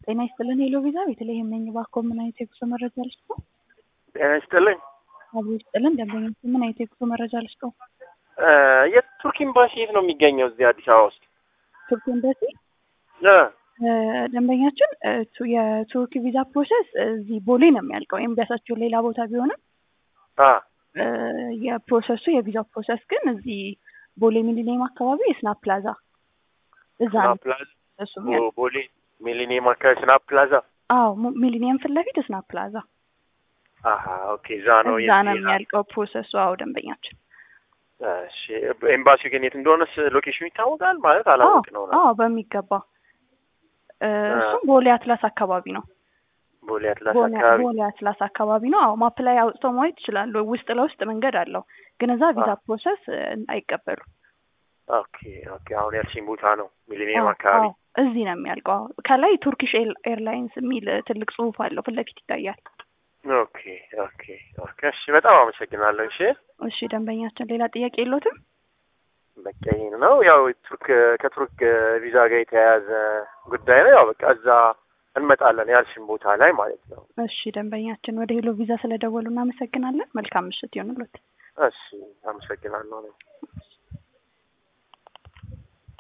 ጤና ይስጥልን ሄሎ ቪዛ ቤተልሔም ነኝ። እባክዎ ምን አይነት የጉዞ መረጃ ልስጥዎ? ጤና ይስጥልኝ። አብሮ ይስጥልን ደንበኞች ምን አይነት የጉዞ መረጃ ልስጥዎ? እ የቱርክ ኤምባሲ የት ነው የሚገኘው? እዚህ አዲስ አበባ ውስጥ ቱርክ ኤምባሲ እ እ ደንበኛችን እ ቱ- የቱርክ ቪዛ ፕሮሰስ እዚህ ቦሌ ነው የሚያልቀው። ኤምባሲያቸው ሌላ ቦታ ቢሆንም አ እ የፕሮሰሱ የቪዛው ፕሮሰስ ግን እዚህ ቦሌ ሚሊኒየም አካባቢ የስናፕ ፕላዛ እዛ ነው ስናፕ ፕላዛ እሱ የሚያልቀው። ቦ- ቦሌ ሚሊኒየም አካባቢ ስናፕ ፕላዛ። አዎ ሙ- ሚሊኒየም ፊት ለፊት ስናፕ ፕላዛ አሀ ኦኬ፣ እዛ ነው እዛ ነው የዚህ- የሚያልቀው ፕሮሰሱ። አዎ ደንበኛችን እሺ፣ ኤምባሲው ግን የት እንደሆነስ ሎኬሽኑ ይታወቃል ማለት አላወቅ ነው ነው አዎ በሚገባ እ እሱም ቦሌ አትላስ አካባቢ ነው። ቦሌ አትላስ ቦሌ አካባቢ። ቦሌ አትላስ አካባቢ ነው። አዎ ማፕ ላይ አውጥተው ማየት ይችላሉ። ውስጥ ለውስጥ መንገድ አለው፣ ግን እዛ ቪዛ አዎ። ፕሮሰስ እ አይቀበሉም። ኦኬ ኦኬ፣ አሁን ያልሽኝ ቦታ ነው ሚሊኒየም አዎ፣ አካባቢ። አዎ፣ እዚህ ነው የሚያልቀው። አዎ። ከላይ ቱርኪሽ ኤር- ኤርላይንስ የሚል እ ትልቅ ጽሑፍ አለው ፊት ለፊት ይታያል። ኦኬ ኦኬ ኦኬ፣ እሺ፣ በጣም አመሰግናለሁ። እሺ እሺ ደንበኛችን ሌላ ጥያቄ የለዎትም? በቃ ይሄን ነው ያው ቱርክ ከቱርክ ቪዛ ጋር የተያያዘ ጉዳይ ነው። ያው በቃ እዛ እንመጣለን ያልሽን ቦታ ላይ ማለት ነው። እሺ ደንበኛችን ወደ ሄሎ ቪዛ ስለደወሉ እናመሰግናለን። መልካም ምሽት ይሆንልዎት። እሺ አመሰግናለሁ።